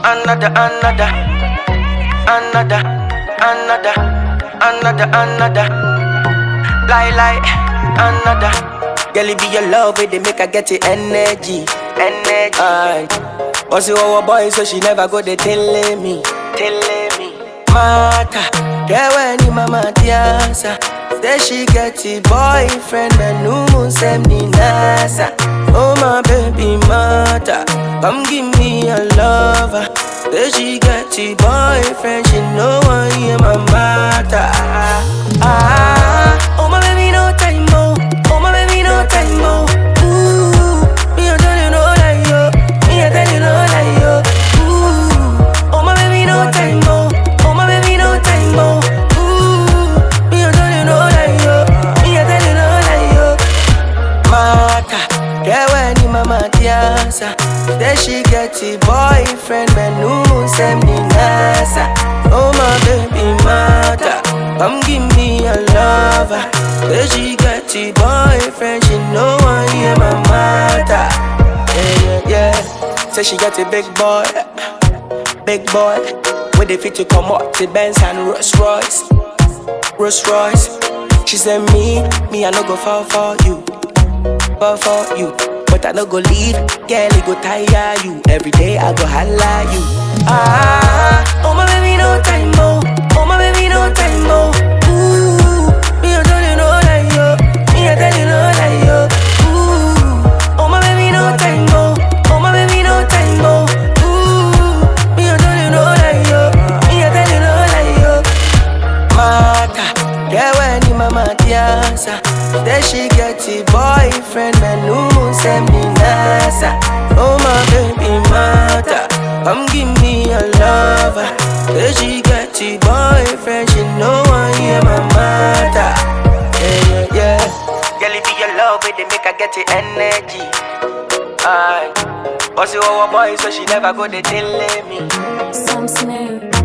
another, another, another, another, another, another. Lie, lie, another. Girl, it be your love, it they make her get the energy, energy. And also our boy, so she never go they telling me, telling me. Mata, yeah when ni mama tiasa. Say she get a boyfriend, and no moon send me nasa. Oh my baby mata, come give me a lover. Say she get a boyfriend, she know I am my mata. Ah, oh my baby no time mo, oh my baby no time mo. Ooh, me I tell you no lie yo, me I tell you no lie yo. Ooh, oh my baby no time mo, oh my baby no time mo. Ooh, me I tell you no lie yo, me I tell you no lie yo. Mata, yeah when ni mama tiasa. Say she get a boyfriend, man no send me nasa. Oh my baby mata, come give me a lover. Say she get a boyfriend, she know I am my mata. Yeah yeah yeah. Say she got a big boy, big boy. With the fit to come up to Benz and Rolls Royce. Rolls Royce. She said me, me I no go fall for you, fall for you. But I no go leave, girl it go tire you. Every day I go holla you. Ah, oh my baby no time mo, oh my baby no time mo. Ooh, me I tell you no lie yo, me I tell you no lie yo. Ooh, oh my baby no time mo, oh my baby no time mo. Ooh, me I tell you no lie yo, me I tell you no lie yo. Mata, yeah when ni mama tiasa Say she get a boyfriend, man no send me nasa Oh my baby mata, come give me a lover Say she get a boyfriend, she know I am my mata Yeah, yeah, yeah Girl, it be your love, it they make her get the energy Aye Bossy our boy, so she never go they telling me Some snare.